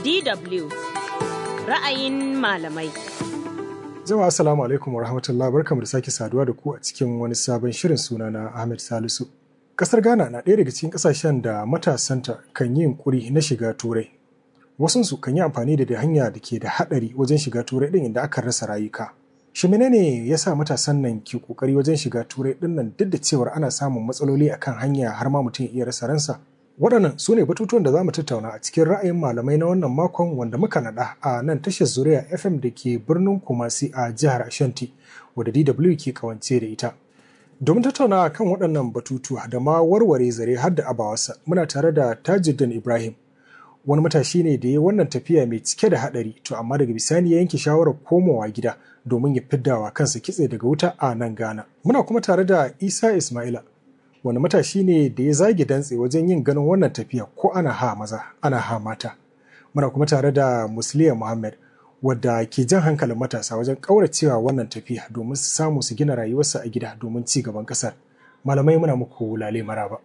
DW ra'ayin malamai. Jama'a assalamu alaikum wa rahmatullah barkamu da sake saduwa da ku a cikin wani sabon shirin suna na Ahmed Salisu. Kasar Ghana na ɗaya daga cikin ƙasashen da matasanta kan yi yunƙuri na shiga turai. Wasunsu kan yi amfani da hanya da ke da haɗari wajen shiga turai ɗin inda aka rasa rayuka. Shi menene ya sa matasan nan ke ƙoƙari wajen shiga turai ɗin nan duk da cewar ana samun matsaloli akan hanya har ma mutum iya rasa ransa? Waɗannan su ne batutuwan da za mu tattauna a cikin ra'ayin malamai na wannan makon wanda muka naɗa a nan tashar Zuriya FM da ke birnin Kumasi a jihar Ashanti, wadda DW ke kawance da ita. Domin tattauna kan waɗannan batutuwa da ma warware zare har da abawarsa, muna tare da Tajuddin Ibrahim. Wani matashi ne da ya wannan tafiya mai cike da haɗari, to amma daga bisani ya yanke shawarar komawa gida domin ya fiddawa kansa kitse daga wuta a nan Ghana. Muna kuma tare da Isa Ismaila, wani matashi ne da ya zage dantse wajen yin ganin wannan tafiya ko ana ha maza ana ha mata muna kuma tare da musliya muhammad wadda ke jan hankalin matasa wajen ƙauracewa wannan tafiya domin su samu su gina rayuwarsa a gida domin ci gaban ƙasar malamai muna muku lale maraba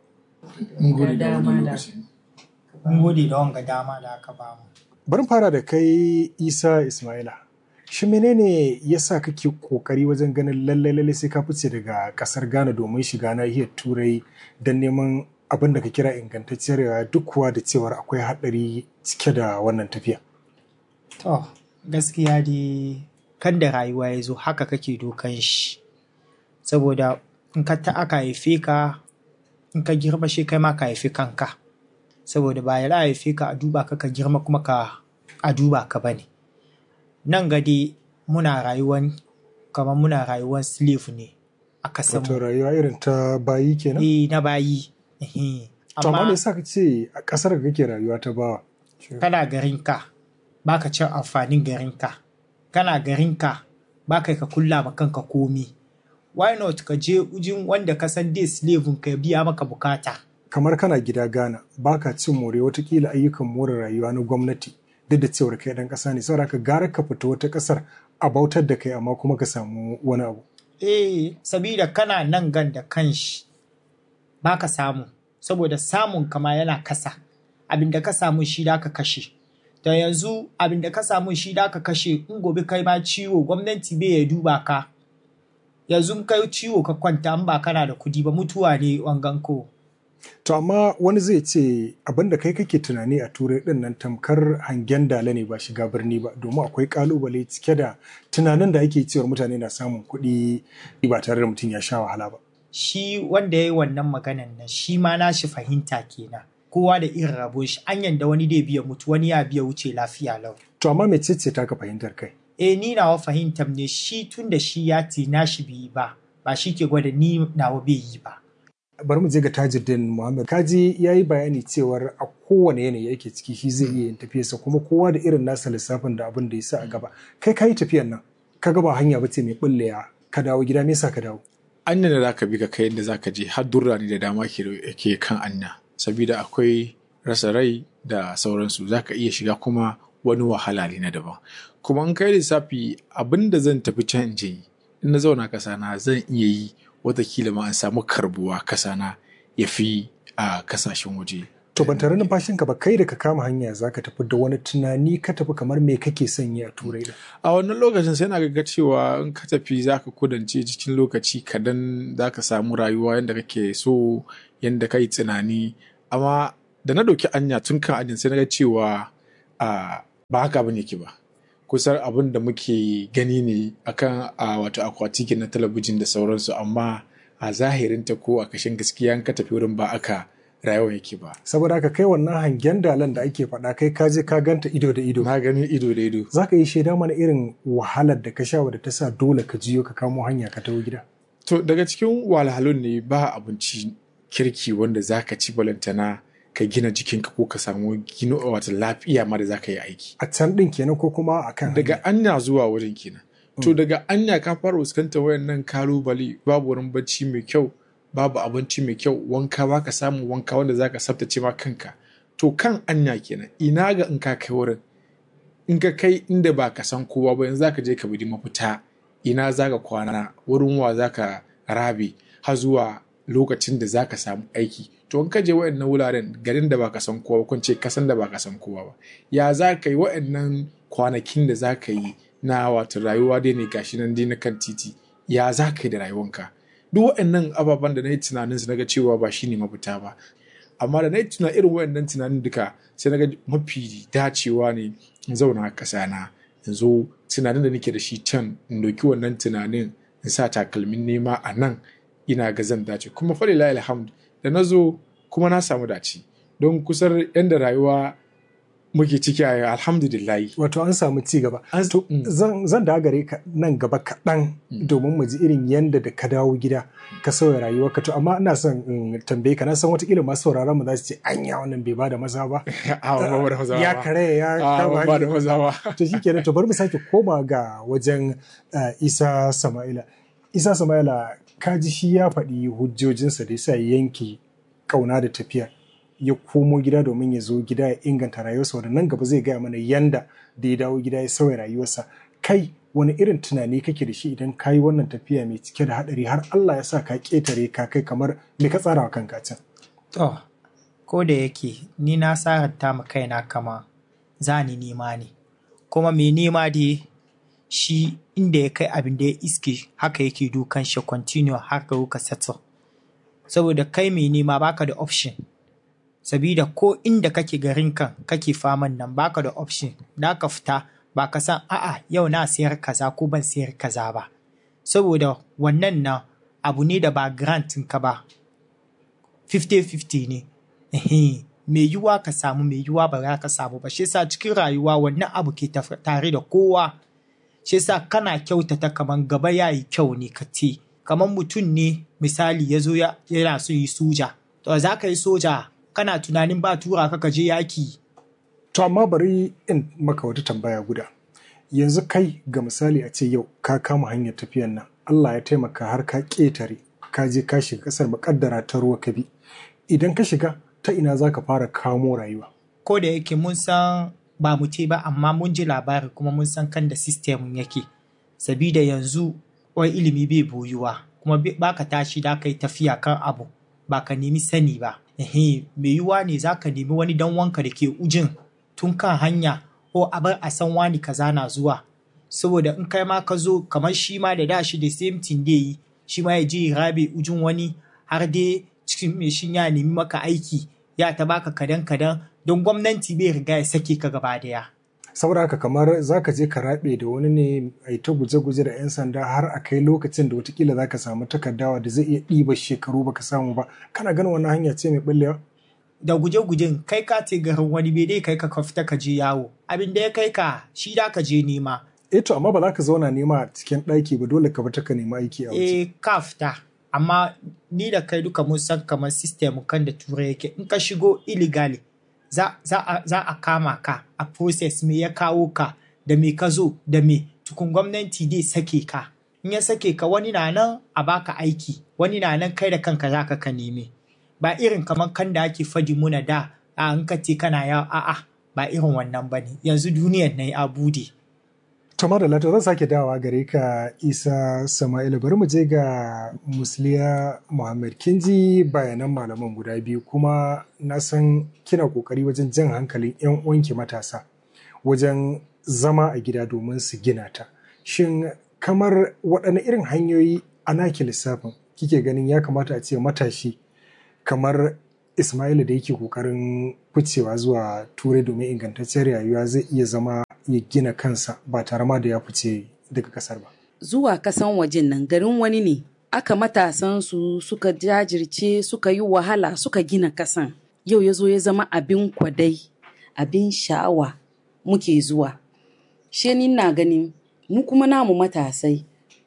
Mun gode da wanga dama da aka bamu. bari fara da kai isa ismaila shi menene ya sa kake kokari wajen ganin lallai lallai sai ka fice daga kasar ghana domin shiga nahiyar turai don neman abin da ka kira ingantacciyar rayuwa duk kuwa da cewar akwai haɗari cike da wannan tafiya To, gaskiya dai kan da rayuwa ya zo haka kake dokan shi. Saboda in ka ta aka haife ka, in ka girma shi kai ma ka haifi kanka. Saboda ba ya haife ka a duba ka ka girma kuma ka a duba ka bane. Nan gade muna rayuwan kamar muna rayuwan slave ne a kasan wato rayuwa irin ta bayi kenan Eh na bayi. Ehe. to amma me yasa ka ce a kasar da kake rayuwa ta bawa kana garinka baka cin amfanin garinka kana garinka baka ka kulla ma kanka komi why not ka je ujin wanda ka san dai slave ka ya biya maka bukata kamar kana gida Ghana baka cin more watakila ayyukan more rayuwa na gwamnati duk da cewar kai dan kasa ne saboda ka gara ka fita wata kasar a bautar da kai amma kuma ka samu wani abu eh sabida kana nan gan da kanshi baka samu saboda samun kama yana kasa abinda ka samu shi da ka kashe da yanzu abinda ka samu shi da ka kashe in gobe kai ma ciwo gwamnati bai ya duba ka yanzu in kai ciwo ka kwanta in ba kana da kudi ba mutuwa ne wangan ko To amma wani zai ce abin da kai kake tunani a turai din nan tamkar hangen dala ne ba shiga birni ba domin akwai kalubale cike da tunanin da ake cewar mutane na samun kuɗi ba tare da mutum ya sha wahala ba. shi wanda ya yi wannan maganan nan shi ma na shi fahimta kenan kowa da irin rabon shi an yanda wani dai biya mutu wani ya biya wuce lafiya lau To amma mece ce taka fahimtar kai? eh ni nawa fahimtar ne shi tun da shi ya ce na shi bai yi ba ba shi ke gwada ni nawa bai yi ba Bari mu je ga Tajuddin Muhammad. Kaji ya yi bayani cewar a kowane yanayi yake ciki shi zai iya yin tafiyarsa kuma kowa da irin nasa lissafin da abin da ya sa a gaba. Kai ka yi tafiyan nan, ka gaba hanya ba ce mai bulleya ka dawo gida me yasa ka dawo? anya da zaka bi ka kai inda zaka je har durrani da dama ke ke kan anya sabida akwai rasa rai da sauransu zaka iya shiga kuma wani wahala ne na daban kuma in kai lissafi abin da zan tafi can in je yi in na zauna kasa na zan iya yi watakila ma an samu karbuwa kasa na ya fi a kasashen waje To ban tare numfashinka ba kai da ka kama hanya za ka tafi da wani tunani ka tafi kamar me kake son yi a turai da. a wannan lokacin sai na ga cewa in ka tafi za ka kudance cikin lokaci kadan za ka samu rayuwa yadda kake so yadda ka yi tunani amma da na ɗauki anya tun kan anyan sai na ga cewa a ba haka bane ke ba kusan abin da muke gani ne akan a wato akwati na talabijin da sauransu amma a zahirinta ko a kashin gaskiya in ka tafi wurin ba aka rayuwa yake ba Saboda haka kai wannan hangen dalan da ake faɗa kai ka je ka ganta ido da ido. na gani ido da ido Za ka yi shaida mana irin wahalar da ka sha wadda ta sa dole ka jiyo ka kamo hanya ka taho gida. To daga cikin wahalhalun ne ba abinci kirki wanda za ka ci balantana ka gina jikinka ko ka samu gino wata lafiya ma da za ka yi aiki. A can ɗin kenan ko kuma a kan Daga anya zuwa wurin kenan. To daga anya ka fara fuskantar wayannan kalubale babu wurin bacci mai kyau babu abinci mai kyau wanka ba ka samu wanka wanda za ka tsaftace ma kanka. To kan anya kenan ina ga in ka kai wurin in ka kai inda ba ka san kowa ba yanzu za ka je ka bi mafita ina za ka kwana wurin wa za ka rabe har zuwa lokacin da za ka samu aiki to in ka je waɗannan wuraren garin da ba ka san kowa kun ce kasan da ba ka san kowa ba ya za ka yi waɗannan kwanakin da za ka yi na wato rayuwa dai ne gashi nan dai na kan titi ya za ka yi da rayuwanka duk waɗannan ababen da na yi tunanin su naga cewa ba shine mafita ba amma da na yi tuna irin waɗannan tunanin duka sai naga mafi dacewa ne in zauna a ƙasa na in zo tunanin da nake da shi can in doki wannan tunanin in sa takalmin nema a nan ina ga zan dace kuma falila alhamd da na zo kuma na samu dace don kusar yadda rayuwa muke ciki a alhamdulillahi wato an samu ci gaba An- to mm. zan zan da gare ka nan gaba kaɗan domin mu ji irin yanda da ka dawo gida ka sauya rayuwarka to amma ina son in tambaye ka na san watakila masu sauraron mu za su ce anya wannan bai bada maza ba a ba da maza ya ba. kare ya a kama ba da hanya. maza ba to shikenan to bari mu sake koma ga wajen uh, Isa Sama'ila Isa Sama'ila ka ji shi ya faɗi hujjojinsa da yasa ya yanke kauna da tafiya ya komo gida domin ya zo gida ya inganta rayuwarsa wanda nan gaba zai gaya mana yanda da ya dawo gida ya sauya rayuwarsa kai wani irin tunani kake da shi idan ka yi wannan tafiya mai cike da haɗari har Allah ya sa ka ƙetare ka kai kamar me ka tsara wa kanka can To, ko da yake ni na saranta ma kaina kama za ni nema ne, kuma mai nema dai shi inda ya kai abin da ya iske haka yake dukan shi continue har ka ka settle. Saboda kai mai nema baka da option. Sabida ko inda kake garin kan kake faman nan baka da option, da ka fita ba ka san a'a yau na sayar kaza ko ban sayar kaza ba. Saboda wannan nan abu ne da ba grantin ka ba, 50-50 ne. Ehe, mai yiwuwa ka samu mai yiwuwa ba za ka samu ba. Shi yasa cikin rayuwa wannan abu ke taf- tare da kowa. Shi yasa kana kyautata kaman gaba ya yi kyau ne ka ce. Kaman mutum ne misali ya zo ya- yana so yi soja. To za ka yi soja kana tunanin ba tura ka ka je yaki. To amma bari in maka wata tambaya guda. Yanzu kai ga misali a ce yau ka kama hanyar tafiyan nan, Allah ya taimaka har ka ƙetare, ka je ka shiga ƙasar makaddara ta ruwa ka bi. Idan ka shiga, ta ina za ka fara kamo rayuwa? Ko da yake mun san ba mu ce ba amma mun ji labari kuma mun san kan da system yake. Sabida yanzu wai ilimi bai boyuwa kuma bai- ba ka tashi da ka yi tafiya kan abu ba ka nemi sani ba. Ehe, mai yiwuwa ne za ka nemi wani dan wanka da ke ujin tun kan hanya ko a bar a san wani kaza na zuwa. Saboda in kai ma ka zo kamar shi ma da da shi da same thing dai yi shi ma ya je ya rabe ujin wani har dai cikin mai shin ya nemi maka aiki ya ta baka kadan kadan don gwamnati bai riga ya sake ka gaba daya. Saboda haka kamar za ka je ka raɓe da wani ne a yi ta guje-guje da 'yan sanda har a kai lokacin da watakila za ka samu takardawa da zai iya ɗiba shekaru baka samu ba. Kana ganin wannan hanya ce mai ɓullewa? da guje-gujen kai ka ce garin wani bai dai kai ka ka fita ka je yawo abin da ya kai ka shi da ka je nema Eh to amma ba za ka zauna nema a cikin ɗaki ba dole ka bata ka nema aiki a waje. eh ka fita amma ni da kai duka mun san kamar system kan da turai yake in ka shigo illegally za, za, a, za a kama ka a process me ya kawo ka da me ka zo da me tukun gwamnati dai sake ka in ya sake ka wani na nan a baka aiki wani na nan kai da kanka za ka ka neme ba irin kamar kan da ake fadi muna da a in ka ce kana yawo a'a ba irin wannan ba ne yanzu duniyar na ya bude To madalla to zan sake dawowa gare ka Isa Sama'ila bari mu je ga Musliya Muhammad kin ji bayanan malaman guda biyu kuma na san kina kokari wajen jan hankalin 'yan uwanki matasa wajen zama a gida domin su gina ta. Shin kamar waɗanne irin hanyoyi a naki lissafin kike ganin ya kamata a ce matashi kamar Ismaila da yake kokarin ficewa zuwa turai domin ingantaccen rayuwa zai iya zama ya gina kansa ba tare ma da ya fice daga kasar ba. zuwa kasan wajen nan garin wani ne aka matasan su suka jajirce suka yi wahala suka gina kasan yau ya zo ya zama abin kwadai abin sha'awa muke zuwa she ni na ganin mu kuma namu matasai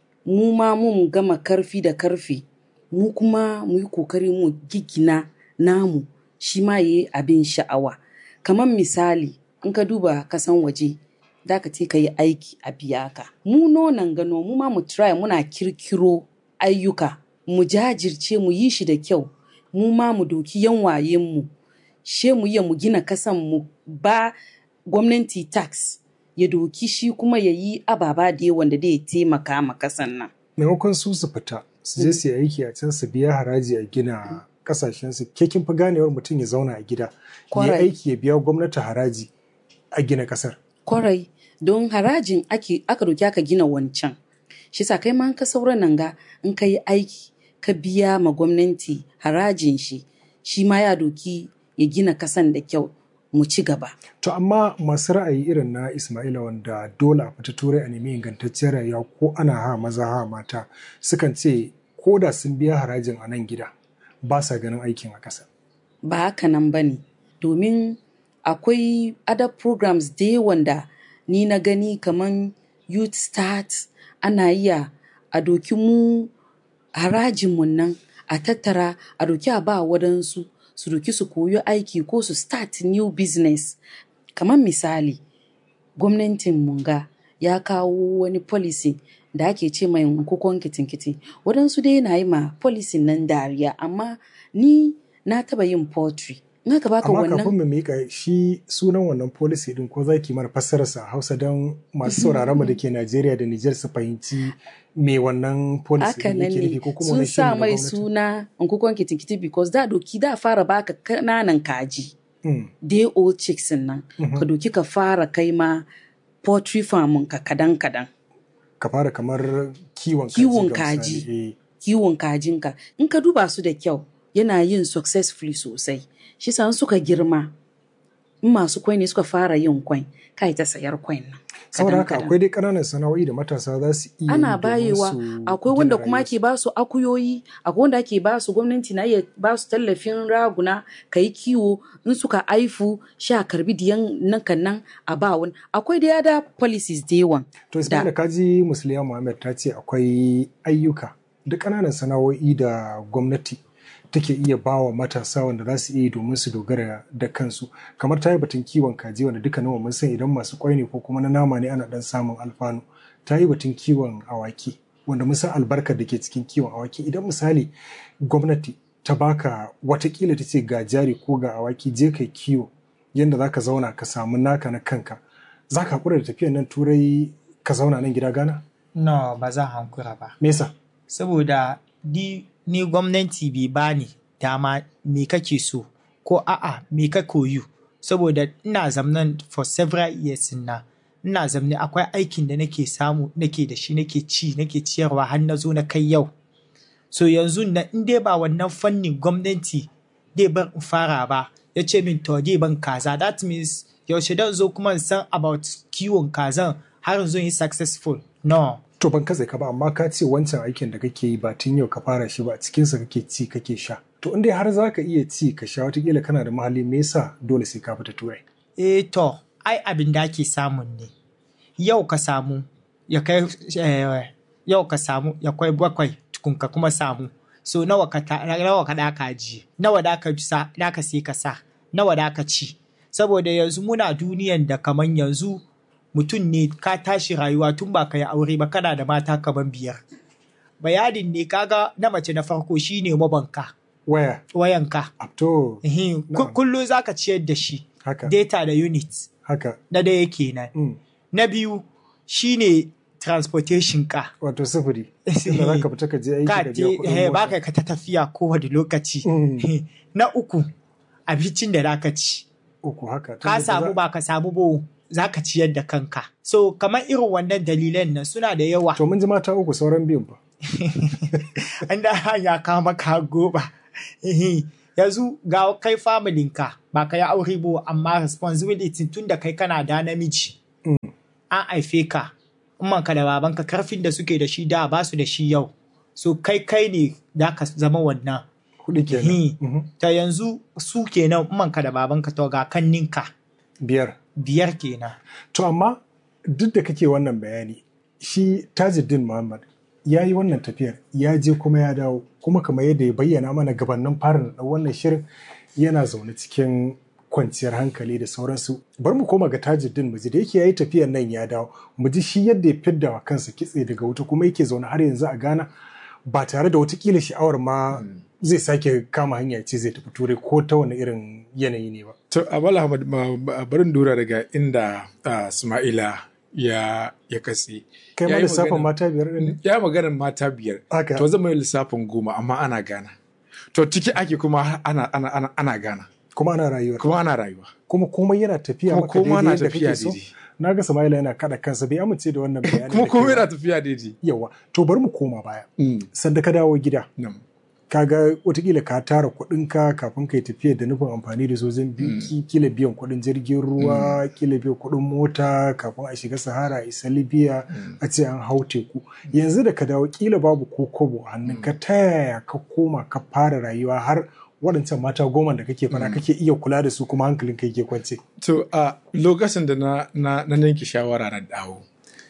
mu ma mun gama karfi da karfi mu kuma mu yi kokari mu gigina namu shi ma yi abin sha'awa kamar misali in ka duba kasan waje da ka ce ka yi aiki a biya ka mu nonan gano mu ma mu try muna kirkiro ayyuka mu jajirce mu yi shi da kyau mu ma mu doki yan wayen mu she mu iya mu gina kasan mu ba gwamnati tax ya doki shi kuma ya yi ababa da yawan da zai taimaka ma kasan nan Maimakon su su fita su je su yi aiki a can su biya haraji a gina kasashensu ke kin fi ganewar mutum ya zauna a gida ya yi Kwarai. aiki ya biya gwamnati haraji a gina kasar kwarai don harajin ake aka doki aka gina wancan shi sa kai ma in ka sauran nan ga in ka yi aiki ka biya ma gwamnati harajin shi shi ma ya doki ya gina kasan da kyau mu ci gaba To amma masu ra'ayi irin na Ismaila wanda dole a fita turai a nemi ingantacciyar rayuwa ko ana ha maza ha mata sukan ce ko da sun biya harajin a nan gida ba sa ganin aikin a ƙasa. ba haka nan ba ne domin akwai other programs da yawan da ni na gani kamar youth start ana iya a doki mu harajinmu nan a tattara a doki a ba wadansu su doki su koyi aiki ko su start new business kamar misali gwamnatin munga ya kawo wani policy da ake ce mai kukon kitinkiti waɗansu dai na yi ma policy nan dariya amma ni na taba yin poetry in aka baka Amma wannan kafin mu miƙa shi sunan wannan policy din ko za ki mana fassararsa a Hausa don masu sauraron mu da ke Najeriya da Nijar su fahimci me wannan policy haka din nan yake ne nufi ko kuma sun wani shiri sa na mai gwamnati. suna nkukon kitinkiti because da doki da fara baka kananan kaji Mm, day old chicks nan ka doki ka fara kai ma poultry farm ka kadan kadan Ka fara kamar kiwon kaji. Kiwon ga misali. kaji. Eh, kiwon kajinka in ka duba su da kyau yana yin successfully sosai shi sa in suka girma in masu kwai ne suka fara yin kwai kai ta sayar kwai nan Saboda haka kadan-kadan. akwai dai ƙananan sana'o'i da matasa za su iya yi ana domin bayewa su akwai gina wanda kuma rayuwarsu. ake ba su akuyoyi akwai wanda ake ba su gwamnati na iya ba su tallafin raguna ka yi kiwo in suka aifu sha karbi diyan nan kan nan a ba wani akwai da yada policies da yawan To Ismaila kaji Musliya Muhammad ta ce akwai ayyuka da ƙananan sana'o'i da gwamnati take iya bawa matasa wanda za su iya yi domin su dogara da kansu kamar ta yi batun kiwon kaji wanda duka nawa mun san idan masu kwai ne ko kuma na nama ne ana dan samun alfanu ta yi batun kiwon awaki wanda mun san albarkar da ke cikin kiwon awaki idan misali gwamnati ta baka watakila ta ce ga jari ko ga awaki je kai kiwo yadda za ka zauna ka samu naka na kanka za ka haƙura da tafiyan nan turai ka zauna nan gida gana no ba zan hankura ba me yasa saboda ni, ni gwamnati bai bani dama me kake so ko a'a me ka koyu saboda ina zamnan for several years na ina zamne akwai aikin da nake samu nake da shi nake ci nake ciyarwa har na zo na kai yau so yanzu na in dai ba wannan fannin gwamnati dai ban in fara ba ya ce min to dai ban kaza that means yaushe dan zo kuma in san about kiwon kazan har in zo yi successful no to ban katse ka ba amma ka ce wancan aikin da kake yi ba tun yau ka fara shi ba a cikinsa kake ci kake sha to in dai har za ka iya ci ka sha watakila kana da mahalli me yasa dole sai ka fita turai eh to ai abin da ake samun ne yau ka samu ya kai eh, yau ka samu ya kai bakwai tukun ka kuma samu so nawa ka ta- nawa ka da ka ji nawa da ka sa da ka sai ka sa nawa da ka ci saboda yanzu muna duniyan da kaman yanzu mutum ne ka tashi rayuwa tun ba ka yi aure ba kana da mata kaman biyar bayanin ne kaga na mace na farko shine mabanka waya wayanka to Ehin, ku- Na'am. kullum za ka ciyar da shi haka data da units haka na daya kenan mm. na biyu shine transportation ka wato sufuri inda za ka fita ka je aiki ka ka je biya kuɗin eh, ba mota ka ta tafiya kowane lokaci Mm. na uku abincin da za ka ci uku haka ka Tunda samu za- ba ka samu ba za ka ciyar da kanka so kamar irin wannan dalilan nan suna da yawa to mun ji mata uku sauran biyun ba an da ya kama ka goba Ehe. yanzu ga kai familinka ba ka yi aure ba amma responsibility tun da kai kana da namiji an haife ka ka da babanka karfin da suke da shi da ba su da shi yau so kai kai ne da ka zama wannan hudu kenan Ehe. Mhm. ta yanzu su kenan ka da babanka to ga kanninka biyar biyar kenan To amma duk da kake wannan bayani shi Tajuddin Muhammad ya yi wannan tafiyar ya je kuma ya dawo kuma kamar yadda ya bayyana mana gabanin fara da wannan shirin yana zaune cikin kwanciyar hankali da sauransu bar mu koma ga Tajuddin mu ji da yake yayi tafiyar nan ya dawo mu ji shi yadda ya fidda wa kansa kitse daga wuta kuma yake zaune har yanzu a Ghana ba tare da watakila sha'awar ma zai sake kama hanya ya ce zai tafi turai ko ta wani irin yanayi ne ba. To, Amal Ahmad, ma- ba- barin dora daga inda ah, Ismaila ya ya katse kai ma Ya yi lissafin magana- mata biyar ɗin ne ya maganar mata biyar haka to zama yi lissafin goma amma ana gana to ciki ake kuma ana ana ana, ana gana kuma ana rayuwar kuma ana rayuwa kuma komai yana tafiya kuma maka koma daidai na yadda tafiya kake so daidai na ga Sama'ila yana kada kansa bai amince da wannan bayanin kuma da komai kai ba. yana tafiya daidai yawa to bari mu koma baya Mm, sanda ka dawo gida nam. kaga watakila ka tara kuɗinka kafin ka yi tafiya da nufin amfani da sojin biki kila biyan kuɗin jirgin ruwa kila biyan kuɗin mota kafin a shiga sahara a isa libya a ce an hau teku yanzu da ka dawo kila babu ko kobo a hannun ka ta yaya ka koma ka fara rayuwa har waɗancan mata goma da kake fara kake iya kula da su kuma hankalin ka yake kwance To a lokacin da na na na yanke shawara na dawo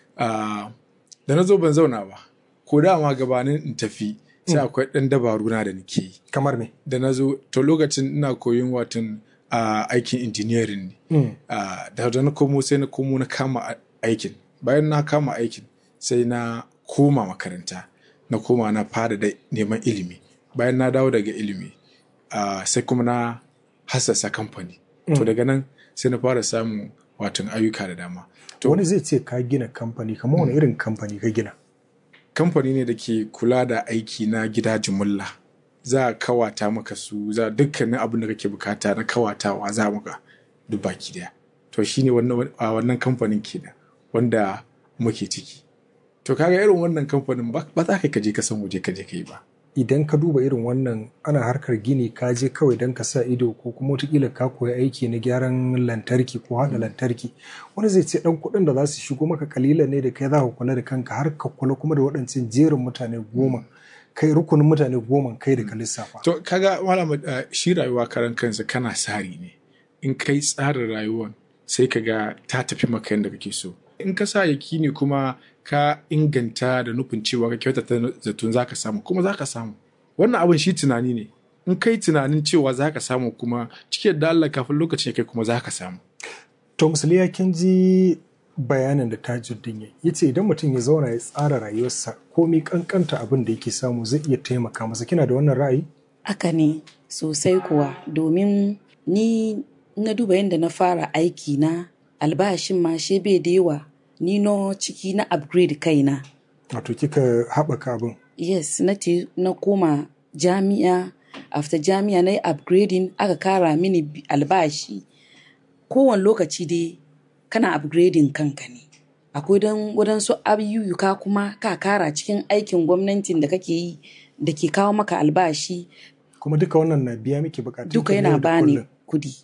ah, da na zo ban zauna ba ko dama gabanin in tafi sai akwai ɗan dabaru na da nake yi kamar me da na zo to lokacin ina koyon watan ah, aikin engineering ne Mm. Ah, da da na komo sai na komo na kama a- aikin bayan na kama aikin sai na koma makaranta na koma na fara da neman ilimi bayan na dawo daga ilimi ah, sai kuma na hassasa kamfani to daga nan sai na fara samun watan ayyuka da dama to wani zai ce ka gina kamfani kamar wani irin kamfani ka gina kamfani ne da ke kula da aiki na gida jumulla za a kawata maka su za dukkanin abin da kake bukata na kawatawa za maka duk baki daya to shine wannan a wannan kamfanin kenan wanda muke ciki to kaga irin wannan kamfanin ba ba za ka kaje ka san waje ka je ka yi ba idan ka duba irin wannan ana harkar gini ka je kawai don ka sa ido ko kuma wataƙila ka koyi aiki na gyaran lantarki ko haɗa lantarki wani zai ce ɗan kuɗin da za su shigo maka kalilan ne da kai za ka kula da kanka har ka kula kuma da waɗancan jerin mutane goma kai rukunin mutane goma kai da ka lissafa to kaga malam uh, shi rayuwa karan kansa kana sari ne in kai tsarin rayuwan sai ka ga ta tafi maka yadda kake so in ka sa yaki ne kuma ka inganta da nufin cewa ka kyautata zaton za ka samu kuma za ka samu wannan abin shi tunani ne in kai tunanin cewa za ka samu kuma cikin da Allah kafin lokacin ya kai kuma za ka samu to musuli ya kin ji bayanin da tajuddin ya ya ce idan mutum ya zauna ya tsara rayuwarsa komai kankanta abin da yake samu zai iya taimaka masa kina da wannan ra'ayi Haka ne sosai kuwa domin ni na duba yadda na fara aiki na albashin ma she bai da yawa ni no ciki na upgrade kaina. wato kika haɓaka abin Yes, na te na koma jami'a after jami'a na yi upgrading aka kara mini bi- albashi kowane lokaci dai kana upgrading kanka ne akwai don waɗansu ayyuka kuma ka kara cikin aikin gwamnatin da kake yi da ke kawo maka albashi kuma duka wannan na biya miki bukatun duka ki na yana yau da bani kullum. kudi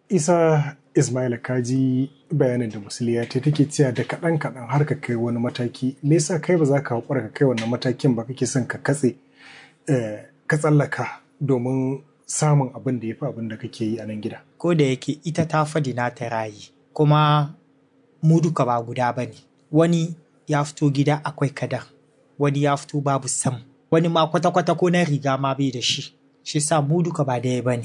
isa ismaila kaji bayanin da musuliya ta take cewa da kaɗan kaɗan har ka kai wani mataki me yasa kai ba za ka haƙura ka kai wannan matakin ba kake son ka katse eh, ka tsallaka domin samun abin da ya fi abin da kake yi a nan gida ko da yake ita ta fadi na ta rayi kuma mu duka ba guda ba ne wani ya fito gida akwai kadan wani ya fito babu sam wani ma kwata-kwata ko na riga ma bai da shi shi sa mu duka ba daya ba ne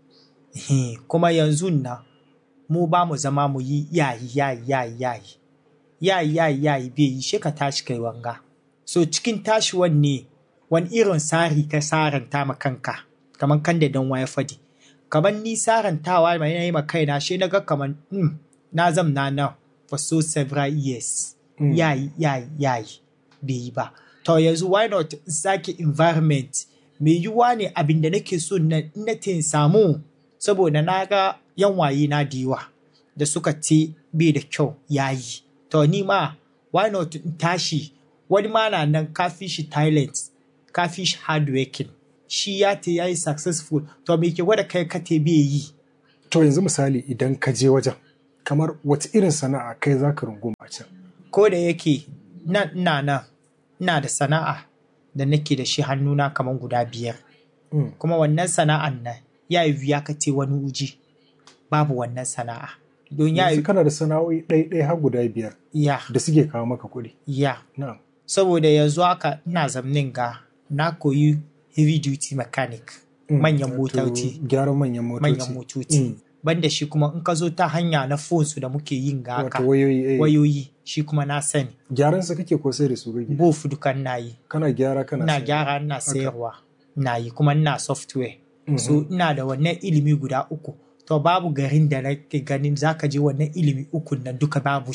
kuma yanzu na mu ba mu zama mu yi yayi yayi yayi yayi yayi yayi yayi bai yi shi ka tashi kai wanga so cikin tashi wanne wani irin sari ka saranta ma kanka kamar kan da dan waya fadi kamar ni sarantawa mai na yi ma kaina shi na ga kamar mm, na zamna na for so several years Mm. yayi yayi yayi bai yi ba to yanzu why not in sake environment mai yiwuwa ne abin da nake so na na tin samu saboda na ga yan waye na diwa da suka ce bai da kyau yayi to ni ma why not in tashi wani ma na nan kafi shi talent kafi shi hardworking shi ya te yayi successful to me ke gwada kai ka te bai yi to yanzu misali idan ka je wajen kamar wace irin sana'a kai za ka runguma can ko da yake nan ina nan ina da sana'a da nake da shi hannuna kamar guda biyar Mm. kuma wannan sana'an nan ya yi wuya ka ce wani uji babu wannan sana'a don ya yanzu yi kana da sana'o'i ɗaya har guda biyar ya da suke kawo maka kuɗi ya na'am saboda yanzu haka ina zamnin ga na koyi heavy duty mechanic Mm. manyan Wato motoci gyaran manyan motoci manyan motoci Mm. banda shi kuma in ka zo ta hanya na phone su da muke yin ga haka wato wayoyi eh. wayoyi shi kuma na sani gyaran sa kake ko sai da su kake both dukan na yi kana gyara kana ina sayar. gyara ina sayarwa ina yi kuma ina software Mhm. so ina da wannan ilimi guda uku to babu garin da nake ganin zaka je wannan ilimi uku nan duka babu shi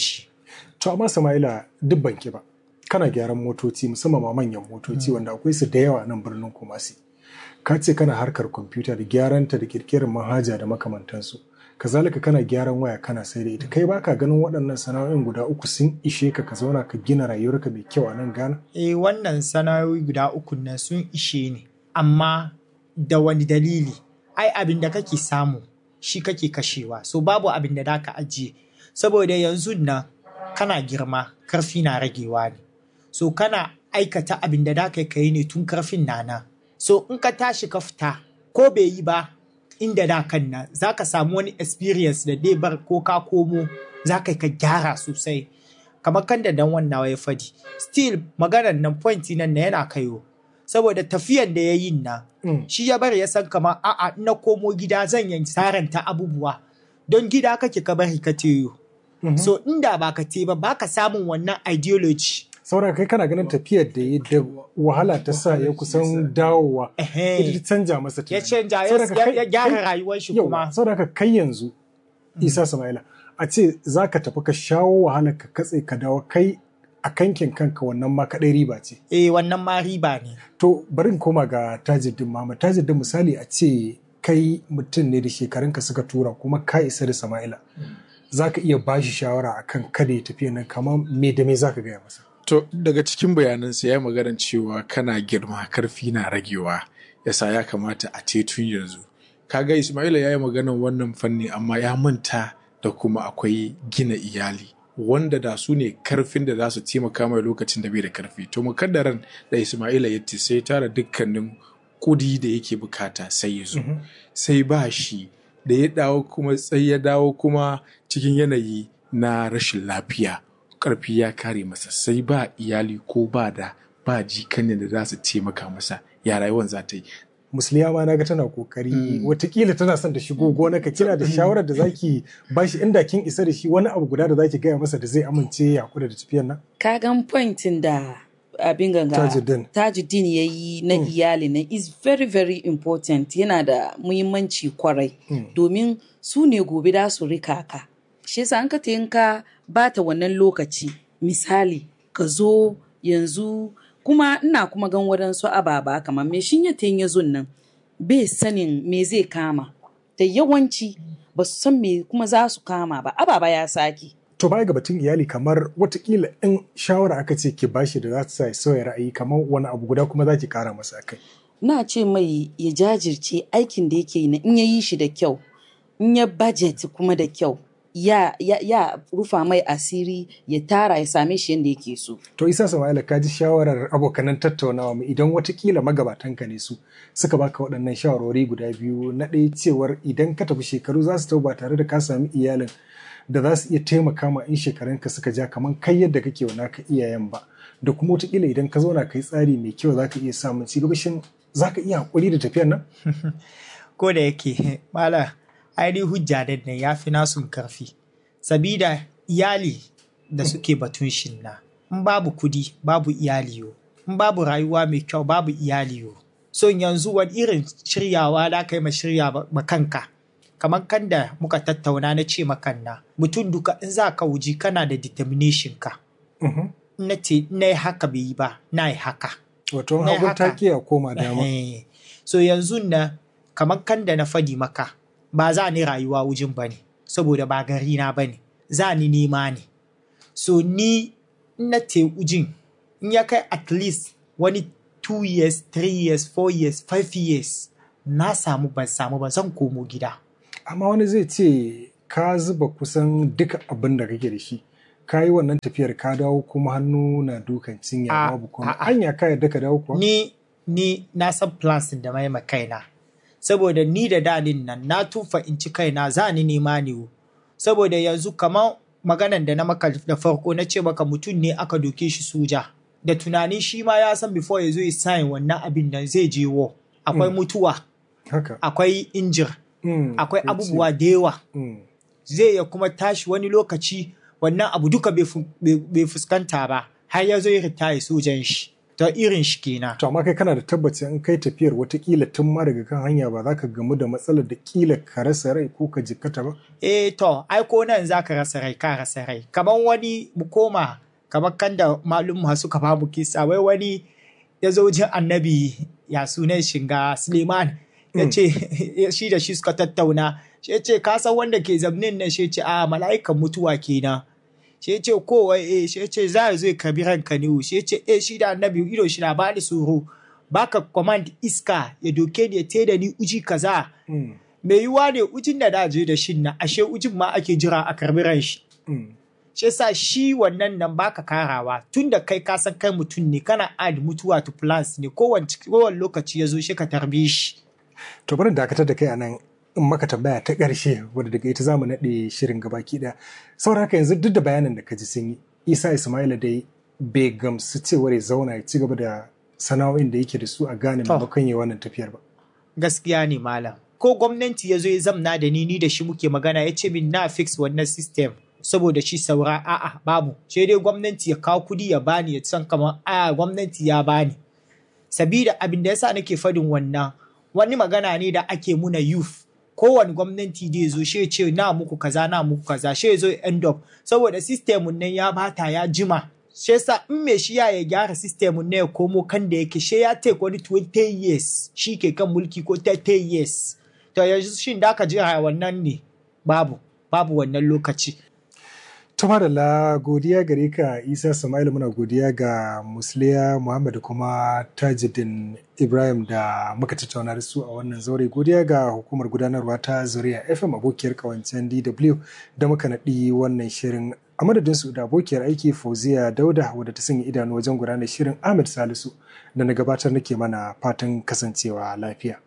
To amma Sama'ila duk banki ba. Kana gyaran motoci musamman ma manyan motoci wanda akwai su da yawa nan birnin Kumasi. Ka ce kana harkar kwamfuta da gyaranta da kirkirar manhaja da makamantansu. Kazalika kana gyaran waya kana sai da ita. Kai baka ganin waɗannan sana'o'in guda uku sun ishe ka ka zauna ka gina rayuwarka mai kyau a nan Ghana? Eh wannan sana'o'i guda uku nan sun ishe ni. Amma da wani dalili? Ai abin da kake samu shi kake kashewa. So babu abin da za ka ajiye. Saboda yanzu nan kana girma karfi na ragewa ne. So kana aikata abin da za ka yi ne tun karfin nana. So in ka tashi ka fita ko bai yi ba inda da kan nan za ka samu wani experience da dai bar ko ka komo za ka ka gyara sosai. Kamar kan da dan wannan ya fadi. Still maganar nan point nan na yana kaiwo. Saboda tafiyan da ya yi nan Mm. shi ya bari ya san kamar a'a in na komo gida zan yi saranta abubuwa. Don gida kake ka bari ka teyo. So inda ba ka te ba ba ka samun wannan ideology. Saboda kai kana ganin tafiyar da ya da wahala ta sa ya kusan dawowa. Ehe. Ita ta canja masa Ya tunani. canja ya- Saboda ya kai- ya gyara kai- rayuwar shi Yau, kuma. saboda haka kai yanzu Isa Sama'ila a ce za ka tafi ka shawo wahala ka katse ka dawo kai a kankin kanka wannan ma kaɗai riba ce. Eh wannan ma riba ne. To bari in koma ga Tajuddin Muhammad. Tajuddin misali a ce kai mutum ne da shekarunka suka tura kuma ka isa da Sama'ila. Za ka iya bashi shawara akan kada ya tafiya nan kamar me da me za ka gaya masa. To daga cikin bayanansa ya magana cewa kana girma karfi na ragewa yasa ya kamata a ce tun yanzu. Kaga Ismaila ya yi maganan wannan fanni amma ya manta da kuma akwai gina iyali wanda da su ne karfin da za su taimaka mai lokacin da bai da karfi. To mukaddaran da Ismaila ya ce sai tara dukkanin kudi da yake bukata sai ya zo. Sai ba shi da ya dawo kuma sai ya dawo kuma cikin yanayi na rashin lafiya. karfi ya kare masa sai ba iyali ko ba da ba jikanin da za su taimaka masa ya rayuwan za ta yi Musliya ma naga tana kokari watakila tana son da shigo gona ka kina da shawarar da zaki bashi inda kin isa da shi wani abu guda da zaki gaya masa da zai amince ya kula da tafiyar nan. ka gan pointin da abin ganga Tajuddin. tajuddin ya yi na iyali na is very very important yana da muhimmanci kwarai domin su ne gobe da su rika ka shi yasa an ka ta yin ka bata wannan lokaci misali ka zo yanzu kuma ina kuma gan waɗansu ababa kamar me shin ya ta ya zun nan bai sanin me zai kama da yawanci ba su san me kuma za su kama ba ababa ya sake To baya ga batun iyali kamar watakila in shawara aka ce ki bashi da za ta sa ya sauya ra'ayi kamar wani abu guda kuma za ki kara masa kai. na ce mai ya jajirce aikin da yake yi na in ya yi shi da kyau in ya budget kuma da kyau ya, ya, ya rufa mai asiri ya tara ya same shi yadda yake so To Isa Sama'ila ka ji shawarar abokanan tattaunawa mu idan watakila magabatanka ne su suka baka waɗannan shawarwari guda biyu na ɗaya cewar idan ka tafi shekaru za su tau ba tare da ka sami iyalin da za su iya taimaka ma in shekarunka suka ja kamar kai yadda kake wa naka iyayen ba da kuma watakila idan ka zauna kai tsari mai kyau za ka iya samun ci gaba shin za ka iya haƙuri da tafiyar nan? ko da yake mala aini hujja da nan ya fi nasun karfi sabida iyali da suke batun shin na in babu kudi babu iyali yo in babu rayuwa mai kyau babu iyali yo so yanzu wani irin shiryawa da kai ma shirya ba- ma kanka kamar kan da muka tattauna na ce makanna mutum duka in za ka wuji kana da determination ka Mhm. in na ce na yi haka bai yi ba na yi haka Wato Ne hagun haka. take a koma dama. Eh, so yanzu na kamar kan da na fadi maka ba za ni rayuwa wujin ba ne saboda ba gari na ba ne za ni nema ne so ni in na te wujin in ya kai at least wani 2 years 3 years 4 years 5 years na samu ban samu ba zan komo gida amma wani zai ce ka zuba kusan duka abin da kake da shi ka yi wannan tafiyar ka dawo kuma hannu na dukan cinya A- babu kuma a- a. anya ka yadda ka dawo kuwa ni ni na san plans da mai ma kaina saboda ni da dalin nan na tufa in ci kaina za ni nema ne wo. saboda yanzu kamar maganan da na maka da farko na ce maka mutum ne aka doke shi soja da tunanin shi ma ya san before ya zo ya sign wannan abin nan zai je war akwai mutuwa haka akwai injir Mm, akwai ya ce, abubuwa da yawa mm, zai ya kuma tashi wani lokaci wannan abu duka bai fu- bai bai fuskanta ba har ya zo ya ritaya sojan shi to irin shi kenan To amma kai kana da tabbaci in kai tafiyar watakila tun ma daga kan hanya ba za ka gamu da matsalar da kila ka rasa rai ko ka jikkata ba? eh to ai ko nan za ka rasa rai ka rasa rai kamar wani mu koma kamar kan da malum suka babu kisa wai wani ya zo jin annabi ya sunan shinga suleiman ya ce shi da shi suka tattauna shi ya ce ka san wanda ke zamnin nan shi ya ce a mala'ikan mutuwa kenan shi ya ce ko wai eh shi ya ce za a zo ya karbi ranka ne shi ya ce eh shi da annabi ido shi na bani tsoro baka command iska ya doke ni ya teda ni uji kaza Mm, mai yiwuwa ne ujin da da je da shin na ashe ujin ma ake jira a karbi ran shi mm. shi yasa shi wannan nan baka karawa tun da kai ka san kai mutum ne kana add mutuwa to plans ne kowane kowane lokaci ya zo shi ka tarbe shi To bari dakatar da kai a nan in maka tambaya ta ƙarshe wadda daga ita zamu naɗe shirin gabaki ɗaya. Saboda haka yanzu duk da bayanin da ka ji sun yi, Isa Ismaila dai bai gamsu cewar ya zauna ya ci gaba da sana'o'in da yake da su a gane To. maimakon ya wannan tafiyar ba. gaskiya ne malam ko gwamnati ya zo ya zamna da ni ni da shi muke magana ya ce min na fix wannan system saboda shi saura a'a babu sai dai gwamnati ya kawo kudi ya bani ya san kamar a gwamnati ya bani sabida abin da yasa nake fadin wannan wani magana ne da ake muna youth kowane gwamnati da ya zo shi ya ce na muku kaza na muku kaza shi ya zo ya end up saboda sistemun nan ya bata ya jima shi yasa in me shi ya ya gyara sistemun nan ya komo kan da yake shi ya take wani 20 years shi ke kan mulki ko 30 years to yanzu shin da aka jira wannan ne babu babu wannan lokaci To madalla godiya gare ka Isa Sama'ila muna godiya ga Musliya Muhammad da kuma Tajuddin Ibrahim da muka tattauna da su a wannan zaure godiya ga hukumar gudanarwa ta Zuriya FM abokiyar kawancen DW da muka naɗi wannan shirin a madadin su da abokiyar aiki Fauziya Dauda wadda ta sanya idanu wajen gudanar shirin Ahmed Salisu da na gabatar nake mana fatan kasancewa lafiya.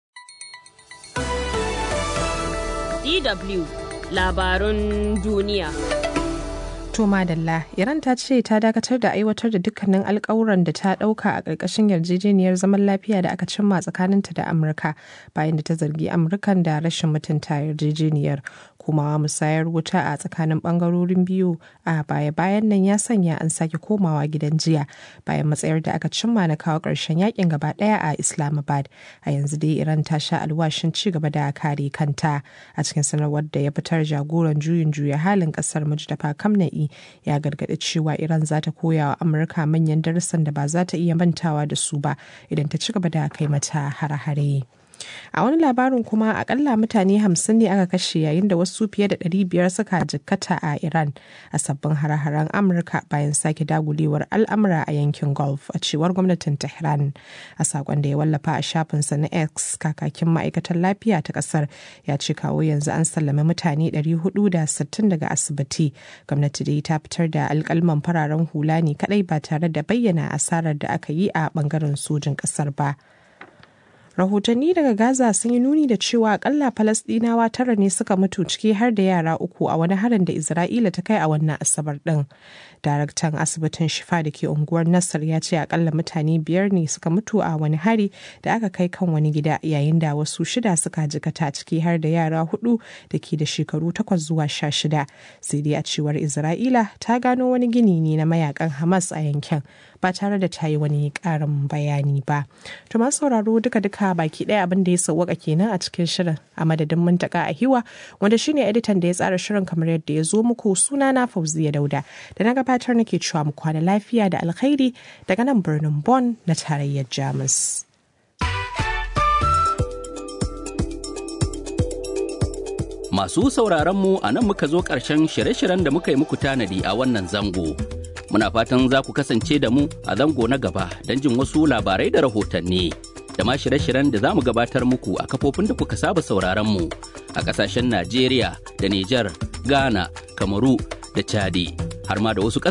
DW labarun duniya. To madalla, Iran ta ce ta dakatar da aiwatar da dukkanin alkawuran da ta dauka a ƙarƙashin yarjejeniyar zaman lafiya da aka cimma tsakaninta da Amurka bayan da ta zargi Amurkan da rashin mutunta yarjejeniyar. Kuma musayar wuta a tsakanin bangarorin biyu a baya-bayan nan ya sanya an sake komawa gidan jiya bayan matsayar da aka cimma na kawo ƙarshen yakin gaba ɗaya a Islamabad. A yanzu dai Iran ta sha alwashin ci gaba da kare kanta a cikin sanarwar da ya fitar jagoran juyin juya halin ƙasar Mujtaba Kamna'i ya gargaɗi cewa Iran za ta koya wa Amurka manyan darussan da ba za ta iya mantawa da su ba idan ta ci gaba da kai mata hare-hare. A wani labarin kuma akalla mutane hamsin ne aka kashe yayin da wasu fiye da ɗari biyar suka jikkata a Iran a sabbin hare-haren Amurka bayan sake dagulewar al'amura a yankin Gulf a cewar gwamnatin Tehran. A sakon da ya wallafa a shafinsa na X kakakin ma'aikatar lafiya ta ƙasar ya ce kawo yanzu an sallame mutane 460 daga asibiti. Gwamnati dai ta fitar da alkalman fararen hula ne kadai ba tare da bayyana asarar da aka yi a bangaren sojin ƙasar ba. rahotanni daga gaza sun yi nuni da cewa akalla falasdinawa tara ne suka mutu ciki har da yara uku a wani harin da isra'ila ta kai a wannan asabar din daraktan asibitin shifa da ke unguwar nasar ya ce akalla mutane biyar ne suka mutu a wani hari da aka kai kan wani gida yayin da wasu shida suka jikata ciki har da yara hudu da ke da shekaru takwas zuwa sha shida sai dai a cewar isra'ila ta gano wani gini ne na mayakan hamas a yankin ba tare da ta yi wani karin bayani ba to masu sauraro duka duka baki ɗaya abin da ya sauwaka kenan a cikin shirin a madadin muntaka a hiwa wanda shine editan da ya tsara shirin kamar yadda ya zo muku suna na fauziya dauda da na gabatar nake cewa mu kwana lafiya da alkhairi daga nan birnin Bonn na tarayyar Jamus. Masu sauraronmu a nan muka zo ƙarshen shirye-shiryen da muka yi muku tanadi a wannan zango. Muna fatan za ku kasance da mu a zango na gaba don jin wasu labarai da rahotanni. Da ma shirye-shiryen da za mu gabatar muku a kafofin da kuka saba sauraronmu a ƙasashen Najeriya da Nijar, Ghana, Kamaru da Chadi, har ma da wasu